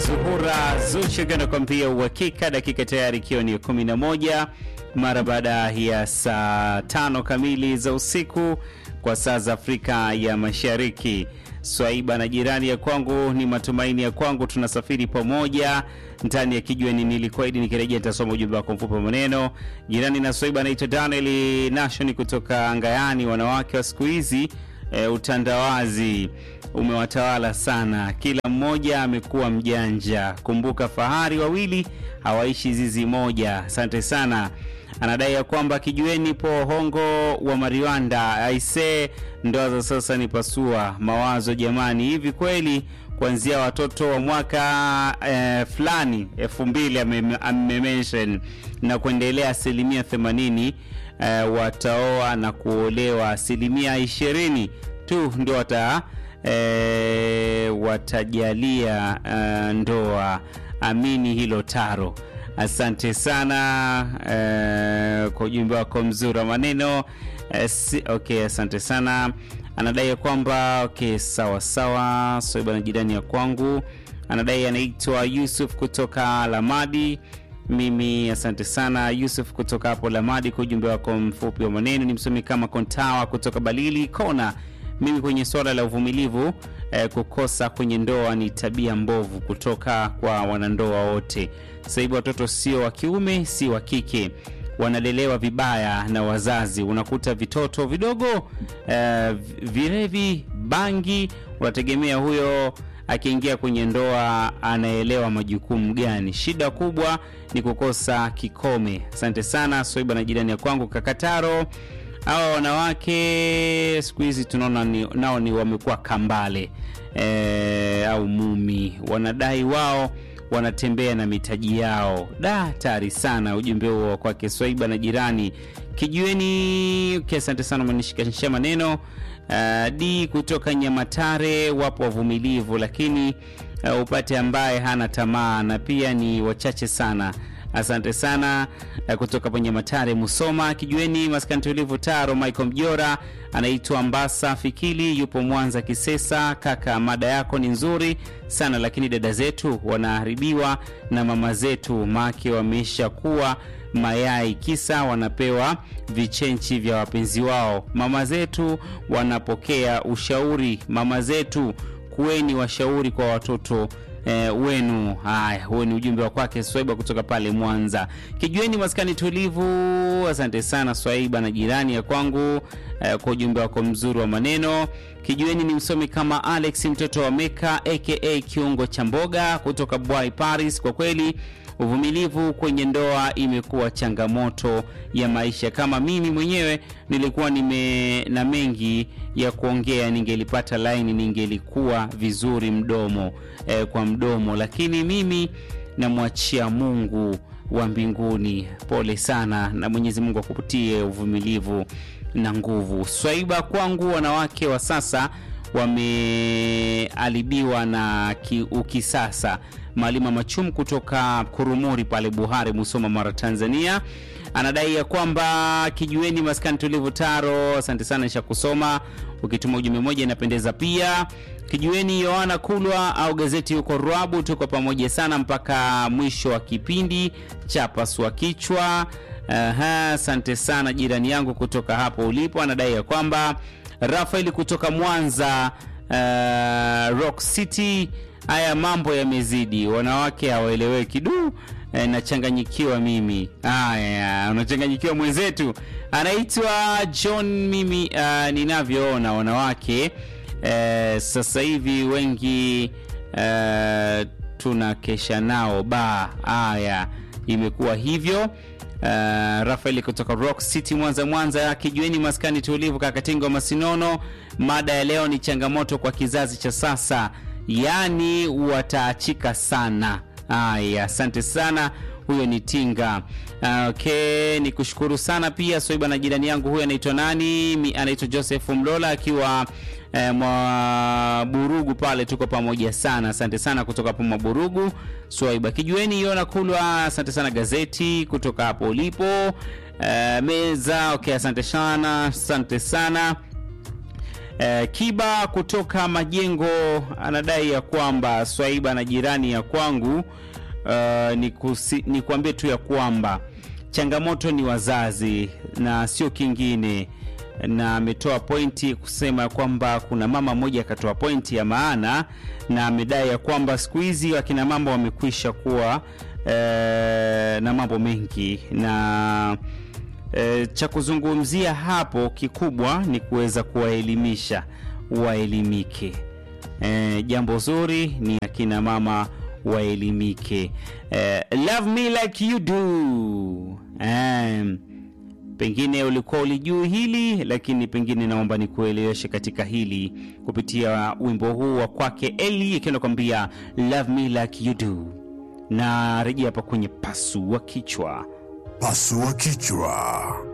Zuhura Zuchu anakuambia uhakika, dakika tayari ikiwa ni kumi na moja mara baada ya saa tano kamili za usiku kwa saa za Afrika ya Mashariki. Swaiba na jirani ya kwangu, ni matumaini ya kwangu tunasafiri pamoja ndani ya kijiweni. Nilikuahidi nikirejea nitasoma ujumbe wako mfupi wa maneno. Jirani na Swaiba anaitwa Daniel Nashoni kutoka Ngayani. Wanawake wa siku hizi e, utandawazi umewatawala sana, kila mmoja amekuwa mjanja. Kumbuka fahari wawili hawaishi zizi moja. Asante sana. Anadai ya kwamba kijueni po hongo wa Mariwanda aise, ndoa za sasa ni pasua mawazo jamani. Hivi kweli kuanzia watoto wa mwaka eh, fulani elfu mbili amemention na kuendelea asilimia themanini eh, wataoa na kuolewa, asilimia ishirini tu ndio wata eh, watajalia eh, ndoa. Amini hilo Taro. Asante sana eh, kwa ujumbe wako mzuri wa maneno eh, si, okay, asante sana. Anadai ya kwamba okay, sawa sawa. So bwana, jirani ya kwangu anadai anaitwa Yusuf kutoka Lamadi. Mimi asante sana Yusuf kutoka hapo Lamadi kwa ujumbe wako mfupi wa maneno. Ni msomi kama Kontawa kutoka Balili Kona. Mimi kwenye swala la uvumilivu eh, kukosa kwenye ndoa ni tabia mbovu kutoka kwa wanandoa wote. Sasa hivi watoto sio wa kiume, si wa kike, wanalelewa vibaya na wazazi. Unakuta vitoto vidogo eh, vilevi, bangi, unategemea huyo akiingia kwenye ndoa anaelewa majukumu gani? Shida kubwa ni kukosa kikome. Asante sana Soiba na jirani ya kwangu Kakataro. Hawa wanawake siku hizi tunaona ni, nao ni wamekuwa kambale e, au mumi, wanadai wao wanatembea na mitaji yao. Da, tari sana ujumbe huo kwake Swaiba na jirani kijueni. Okay, asante sana, umenishikanisha maneno uh, d kutoka Nyamatare. Wapo wavumilivu, lakini uh, upate ambaye hana tamaa, na pia ni wachache sana. Asante sana kutoka kwenye Matare Musoma kijueni maskani tulivu Taro. Michael Mjora anaitwa Mbasa Fikili, yupo Mwanza Kisesa. Kaka, mada yako ni nzuri sana, lakini dada zetu wanaharibiwa na mama zetu, make wameisha kuwa mayai, kisa wanapewa vichenchi vya wapenzi wao. Mama zetu wanapokea ushauri, mama zetu kuweni washauri kwa watoto Eh, wenu. Haya, huo ni ujumbe wa kwake Swaiba kutoka pale Mwanza kijueni maskani tulivu. Asante sana Swaiba na jirani ya kwangu eh, kwa ujumbe wako mzuri wa maneno. Kijueni ni msomi kama Alex mtoto wa Meka aka kiungo cha mboga kutoka Bwai Paris. Kwa kweli uvumilivu kwenye ndoa imekuwa changamoto ya maisha. Kama mimi mwenyewe nilikuwa nime na mengi ya kuongea, ningelipata laini, ningelikuwa vizuri mdomo eh, kwa mdomo, lakini mimi namwachia Mungu wa mbinguni. Pole sana, na Mwenyezi Mungu akupatie uvumilivu na nguvu. Swaiba kwangu, wanawake wa sasa wamealibiwa na ukisasa. Malima Machum kutoka Kurumuri pale Buhari, Musoma, Mara, Tanzania anadai ya kwamba kijueni maskani tulivu Taro. Asante sana, nisha kusoma. Ukituma ujumbe moja inapendeza pia. Kijueni Yohana Kulwa au gazeti huko Rwabu, tuko pamoja sana mpaka mwisho wa kipindi cha pasua kichwa. Aha, asante sana jirani yangu kutoka hapo ulipo. Anadai ya kwamba Rafaeli kutoka Mwanza, uh, Rock City Haya mambo yamezidi, wanawake hawaeleweki. Du, e, nachanganyikiwa mimi. Haya, unachanganyikiwa mwenzetu anaitwa John. Mimi uh, ninavyoona wanawake uh, sasa hivi wengi uh, tunakesha nao ba. Haya, imekuwa hivyo. Uh, Rafaeli kutoka Rock City Mwanza, Mwanza kijueni maskani tulivu, Kakatingo Masinono. Mada ya leo ni changamoto kwa kizazi cha sasa yaani wataachika sana. Haya, asante sana. Huyo ni Tinga. Okay, ni kushukuru sana pia Swaiba na jirani yangu huyo anaitwa nani? Anaitwa Joseph Mlola akiwa eh, mwa Burugu pale, tuko pamoja sana. Asante sana kutoka hapo mwa Burugu. Swaiba kijueni Yona Kulwa, asante sana gazeti kutoka hapo ulipo eh, meza. Okay, asante sana, asante sana Eh, Kiba kutoka Majengo anadai ya kwamba Swaiba na jirani ya kwangu uh, ni, kusi, ni kuambie tu ya kwamba changamoto ni wazazi na sio kingine, na ametoa pointi kusema ya kwamba kuna mama mmoja akatoa pointi ya maana, na amedai ya kwamba siku hizi wakina mama wamekwisha kuwa eh, na mambo mengi na E, cha kuzungumzia hapo kikubwa ni kuweza kuwaelimisha waelimike. E, jambo zuri ni akina mama waelimike. E, love me like you do. E, pengine ulikuwa ulijui hili lakini pengine naomba nikueleweshe katika hili kupitia wimbo huu wa kwake Eli akiwa anakuambia love me like you do, na rejea hapa kwenye pasu wa kichwa Pasua kichwa.